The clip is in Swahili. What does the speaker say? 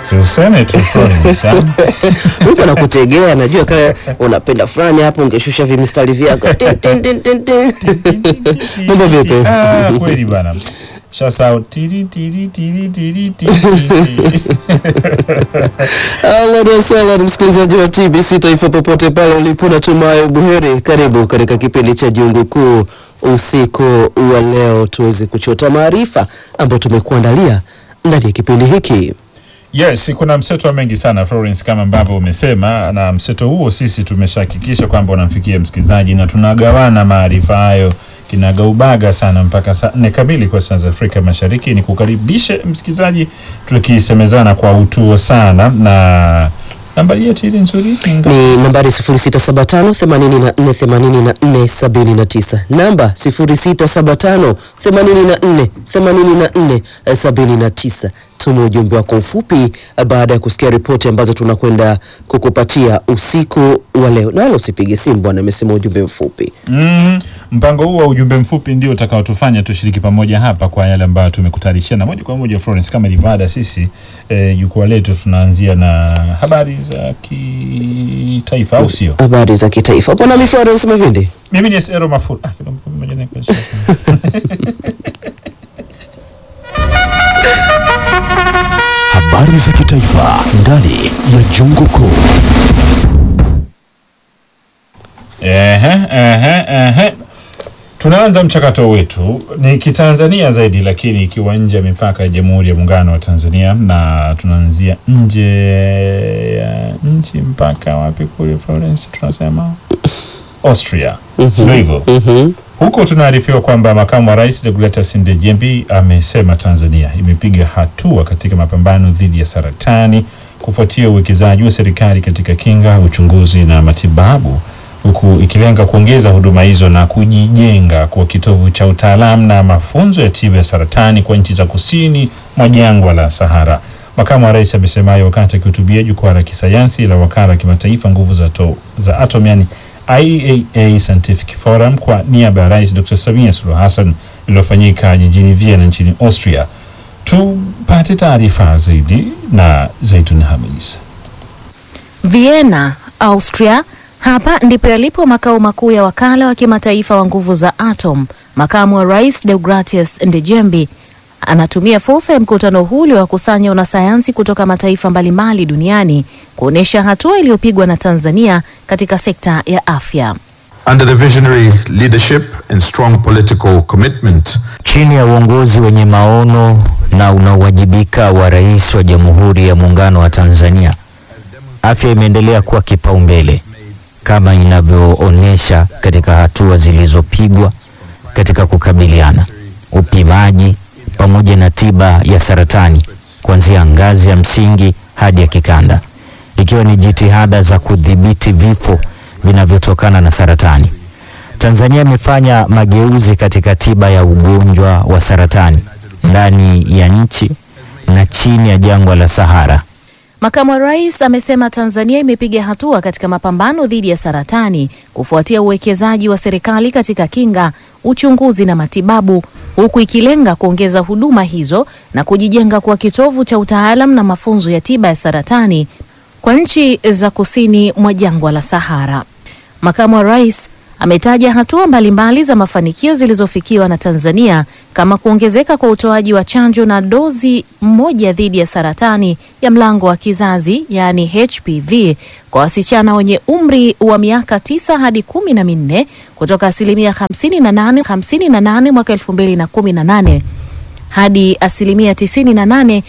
Si useme tu Florence, ah. Mungu anakutegea, najua kama unapenda fulani hapo, ungeshusha vimistari vyako Tin, tin, tin, tin, tin. Mambo vipi? Ah, kweli bana. Sasa tiri tiri tiri tiri tiri. Ahlan wasahlan, msikilizaji wa TBC Taifa popote pale ulipo, natumai buheri. Karibu katika kipindi cha Jungu Kuu usiku wa leo, tuweze kuchota maarifa ambayo tumekuandalia ndani ya kipindi hiki. Yes, kuna mseto mengi sana Florence, kama ambavyo umesema, na mseto huo sisi tumeshahakikisha kwamba unamfikia msikilizaji na tunagawana maarifa hayo kinagaubaga sana mpaka saa nne kamili kwa saa za Afrika Mashariki. Ni kukaribishe msikilizaji, tukisemezana kwa utuo sana na nambari yetu ile nzuri Ni nambari 0675 84 84 79, namba 0675 84 84 79. Tuma ujumbe wako mfupi baada ya kusikia ripoti ambazo tunakwenda kukupatia usiku wa leo, nalo usipige simu bwana, amesema ujumbe mfupi. Mm, mpango huu wa ujumbe mfupi ndio utakaotufanya tushiriki pamoja hapa kwa yale ambayo tumekutayarisha na moja kwa moja Florence, kama ilivyo ada, sisi eh, jukwaa letu tunaanzia na habari za kitaifa, au sio? Habari za kitaifa hapo nami Florence Mavindi. Mimi ni Esero Mafuru. Ah, kidogo mmoja ni kwa sasa. Habari za kitaifa ndani ya Jungu Kuu. Ehe, ehe, ehe. Tunaanza mchakato wetu ni kitanzania zaidi, lakini ikiwa nje ya mipaka ya Jamhuri ya Muungano wa Tanzania, na tunaanzia nje ya nchi mpaka wapi kule Florence, tunasema Austria, sio hivyo? Mhm. Huko tunaarifiwa kwamba makamu wa rais Deogratias Ndejembi amesema Tanzania imepiga hatua katika mapambano dhidi ya saratani kufuatia uwekezaji wa serikali katika kinga, uchunguzi na matibabu, huku ikilenga kuongeza huduma hizo na kujijenga kwa kitovu cha utaalamu na mafunzo ya tiba ya saratani kwa nchi za kusini mwa jangwa la Sahara. Makamu wa rais amesema hayo wakati akihutubia jukwaa la kisayansi la wakala wa kimataifa nguvu za, to, za atom yani IAEA Scientific Forum kwa niaba ya Rais Dr. Samia Suluhu Hassan iliyofanyika jijini Vienna nchini Austria. Tupate taarifa zaidi na Zaitun Hamis. Vienna, Austria. Hapa ndipo yalipo makao makuu ya wakala wa kimataifa wa nguvu za atom. Makamu wa rais Deogratias Ndejembi anatumia fursa ya mkutano huu uliowakusanya wanasayansi kutoka mataifa mbalimbali duniani kuonyesha hatua iliyopigwa na Tanzania katika sekta ya afya. Under the visionary leadership and strong political commitment Chini ya uongozi wenye maono na unaowajibika wa Rais wa Jamhuri ya Muungano wa Tanzania, afya imeendelea kuwa kipaumbele kama inavyoonyesha katika hatua zilizopigwa katika kukabiliana, upimaji pamoja na tiba ya saratani kuanzia ngazi ya msingi hadi ya kikanda, ikiwa ni jitihada za kudhibiti vifo vinavyotokana na saratani. Tanzania imefanya mageuzi katika tiba ya ugonjwa wa saratani ndani ya nchi na chini ya jangwa la Sahara. Makamu wa rais amesema Tanzania imepiga hatua katika mapambano dhidi ya saratani kufuatia uwekezaji wa serikali katika kinga, uchunguzi na matibabu, huku ikilenga kuongeza huduma hizo na kujijenga kwa kitovu cha utaalam na mafunzo ya tiba ya saratani kwa nchi za kusini mwa jangwa la Sahara. Makamu wa rais ametaja hatua mbalimbali za mafanikio zilizofikiwa na Tanzania kama kuongezeka kwa utoaji wa chanjo na dozi moja dhidi ya saratani ya mlango wa kizazi yaani HPV kwa wasichana wenye umri wa miaka tisa hadi kumi na minne kutoka asilimia 58 58 mwaka 2018 hadi asilimia 98